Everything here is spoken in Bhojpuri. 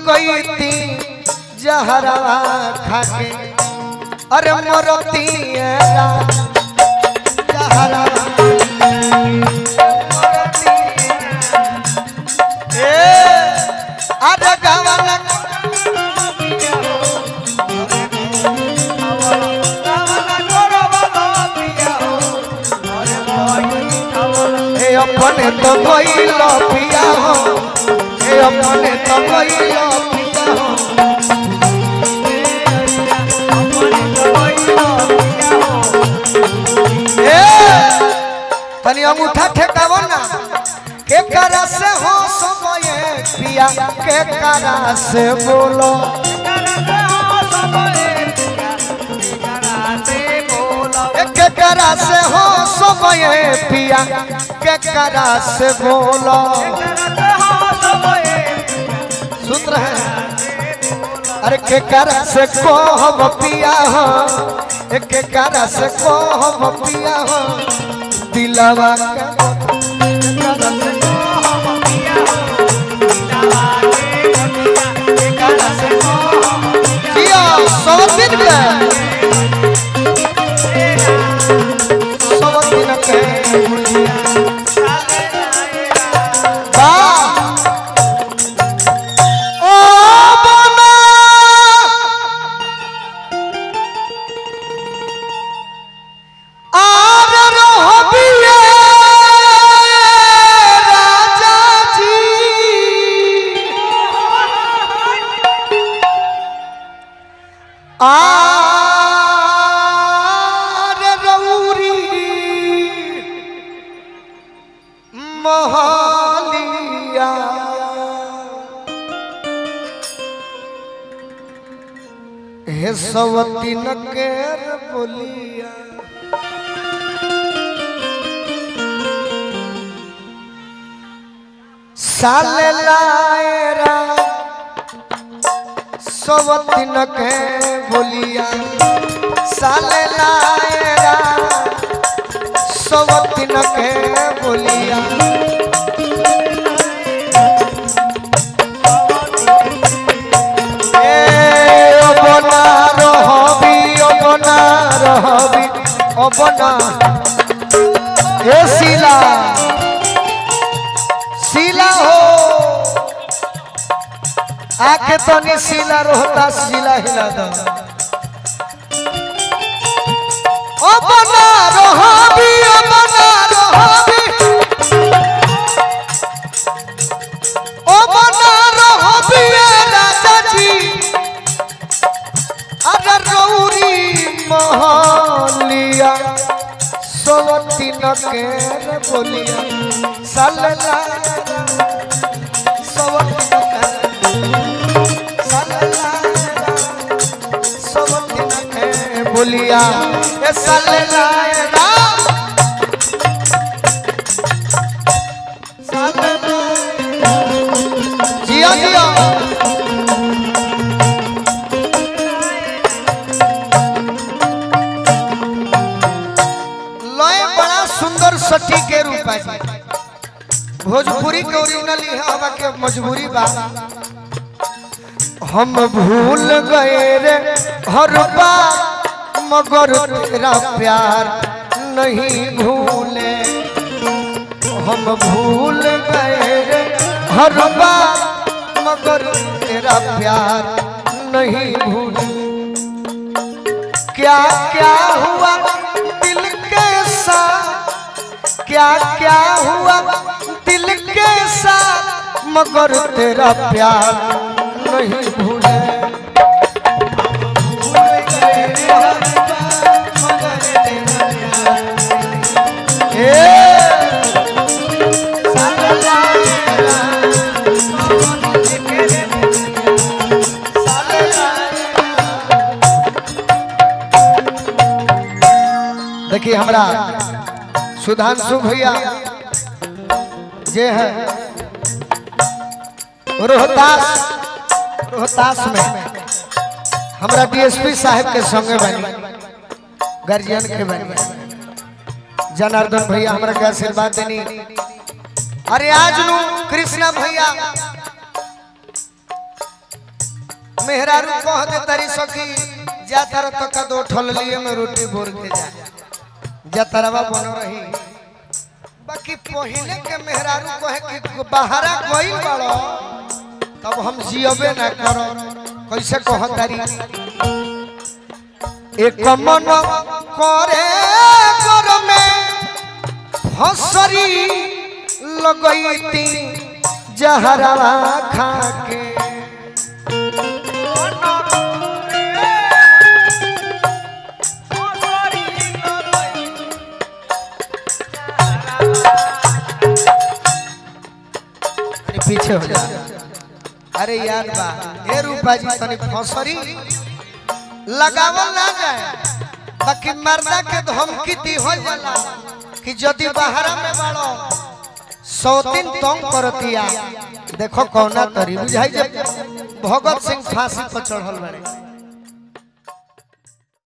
गई थी जहरवा खाके अरे मोरती जहरवा ए अरे गवाना हे अपने तो कोई लो पिया हो हे अपने तो कोई लो पिया हो ए तनी अंगूठा ठेकावो ना के करा से हो समय पिया के करा से बोलो ए, के करा से हो समय पिया के करा से बोलो सुन रहे हैं अरे के करा से को हम पिया हो ए, के करा से को हम पिया हो दिलवा के जिया सौ दिन में सौ दिन के वाह ओ बना आर रहबिए राजा जी आर रौरी महलिया हे सवती न केर बोलिया साले लाएरा सवती न के बोलिया साले लाएरा सवती न के बोलिया ए অবনা রহবি অবনা রহবি অবনা হে শিলা শিলা হো आके तो नहीं शिला रोहता शिला हिला दो অবনা রহবি অবনা রহবি অবনা রহবি রাজা জি अगर रौरी महलिया सोवती न के बोलिया सलला सोवती न के सलला सोवती न के बोलिया ए सलला जिया जिया लय बड़ा सुंदर सटी के रूप है भोजपुरी के ओरिजिनल है हवा के मजबूरी बा हम भूल गए रे हर बार मगर तेरा प्यार नहीं भूले हम भूल गए रे हर बार मगर तेरा प्यार नहीं भूले क्या क्या हुआ दिल के साथ क्या क्या हुआ दिल के साथ मगर तेरा प्यार नहीं भूले देखिए हमरा सुधांशु भैया जे है रोहतास रोहतास में हमरा डीएसपी साहब के संगे बनी गार्जियन के बनी जनार्दन भैया हमरा के आशीर्वाद देनी अरे आज नु कृष्णा भैया मेहरारू कह दे तारी सखी जा तारा तो का दो ठल लिए में रोटी बोर के जा जा तरवा बनो रही बाकी पहले के मेहरारू कहे कि बाहरा गइल बाड़ो तब हम जियबे ना करो कैसे कह तारी एक मन करे घर में हसरी लगैती जहरवा खा के अरे पीछे हो जा अरे यार बा ए रूपा जी तनी फसरी लगावल ना जाए बाकी मर्दा के धमकी दी हो जाला कि यदि बाहरा में बाड़ो सौतीन तंग करतिया देखो कौना तरी बुझाई जे भगत सिंह फांसी पर चढ़ल बाड़े